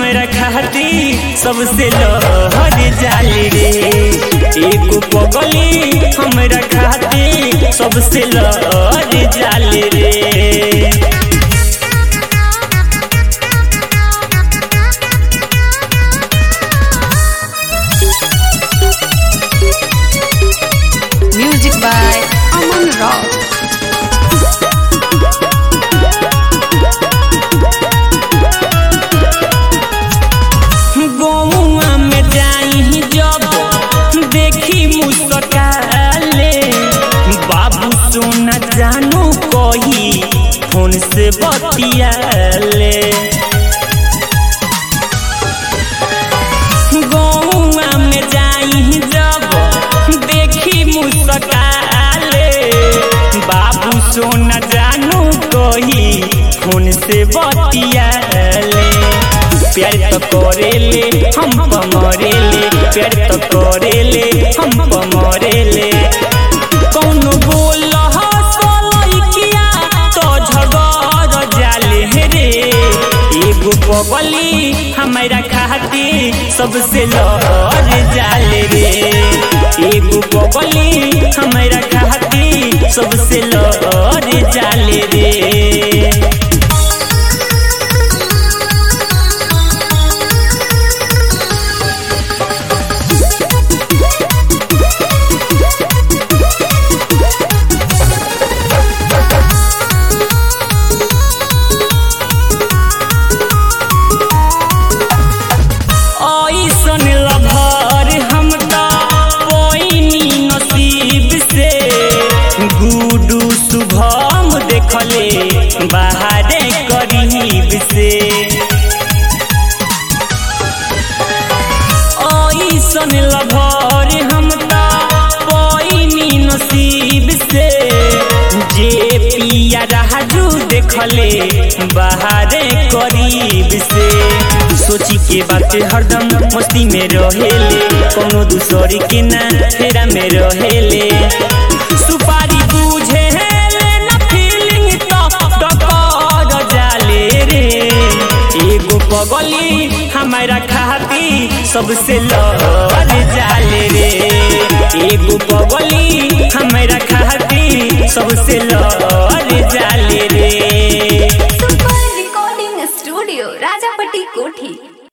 हमरा खाती सबसे लहर जाली रे एगो पगली हमरा खाती सबसे लहर जाली रे Music by Aman Rao. गौआ में जाई जब देखी मुस्काले बाबू सोना जानू कही फोन से बतियाले गौआ में जाई जब देखी मुस्काले बाबू सोना जानू कही फोन से बतियाले प्यार तो करेले हम पमरेले प्यार तो करेले हम पमरेले कौनो बोल लइकिया तो झगड़ जाले रे एगो पगली हमरा खाती सबसे लहर जाले रे एगो पगली हमरा खाती सबसे लहर जाले रे ऐसन लभर हम पैनी नसीब से गुडू शुभम देखले बाहरे करीब से ऐसन लभर हम पैनी नसीब से जे पिया राजू देखले बाहरे करीब से सोची के बात हरदम मस्ती में रहेले कोनो दूसरी के ना फेरा में रहेले सुपारी बुझे ना फीलिंग तो डकर जाले रे एगो पगली हमारा खाती सबसे लहर जाले रे एगो पगली हमारा खाती सबसे लहर